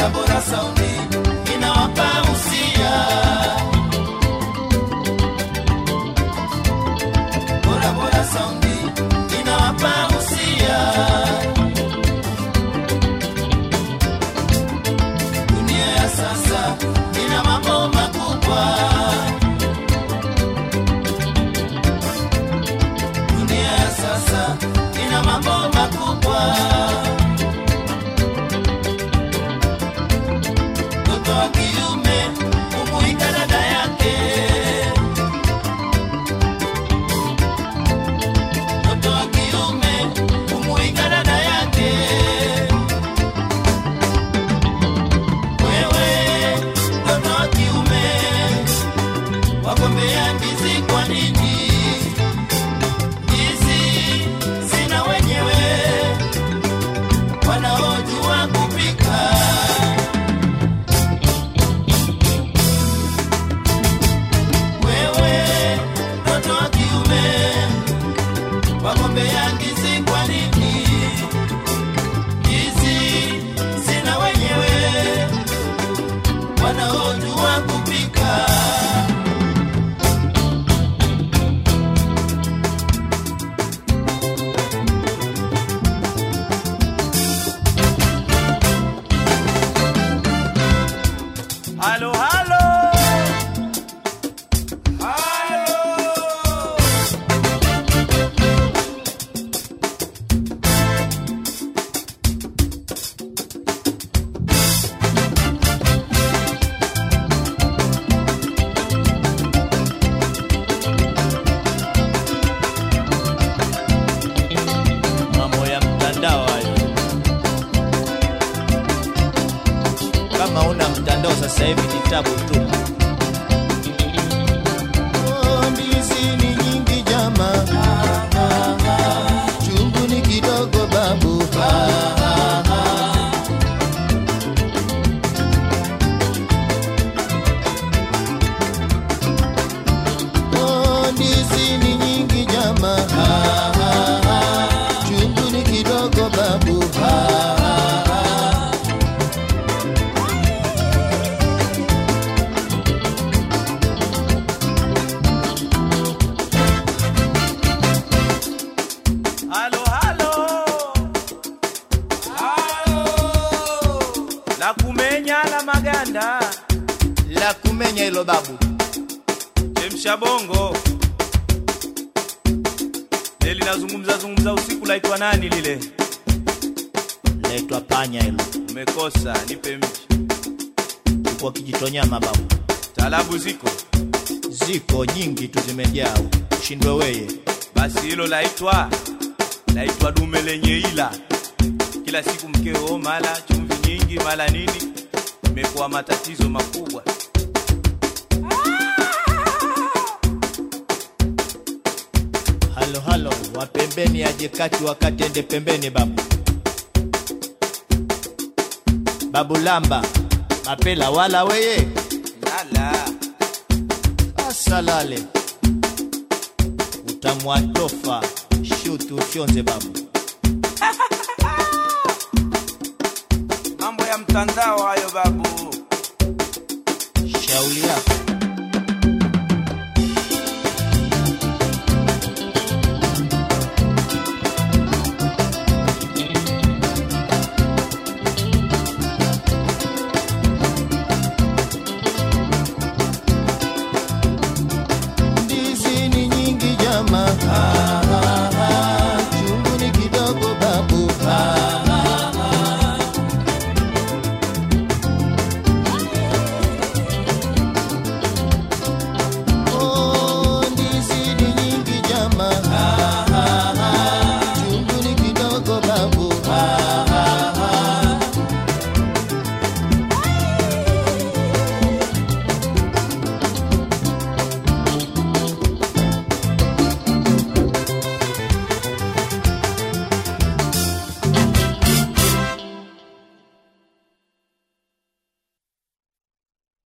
bora bora saundi inawapa usia bora bora saundi inawapa usia dunia ya sasa ina mambo makubwa dunia ya sasa ina mambo makubwa mtoto wa kiume kumuika dada yake mtoto wa kiume kumuika dada yake wewe mtoto wa kiume wagombea ndizi kwa nini ndizi sina wenyewe wanaojua kupika wewe mtoto wa kiume wagombea ndizi kwa nini ndizi sina wenyewe wanaojua kupika halo halo mambo ya mtandao hayo kama una mtandao sasa hivi ni tabu tu Oh, ndizi ni nyingi jama chungu ni kidogo babu Oh, ndizi ni nyingi jama chungu ni kidogo babu halo halo la kumenya la maganda la kumenya hilo babu chemsha bongo le linazungumza zungumza usiku laitwa nani lile naitwa panya hilo umekosa nipe mchi kwa kijitonyama babu talabu ziko ziko nyingi tu zimejaa ushindwe weye basi hilo laitwa laitwa dume lenye ila kila siku mkeo mala chumvi nyingi mala nini imekuwa matatizo makubwa halo halo wa pembeni aje kati wakati ende pembeni babu babu lamba mapela wala weye lala asalale utamwatofa shuti ufyonze babu mambo ya mtandao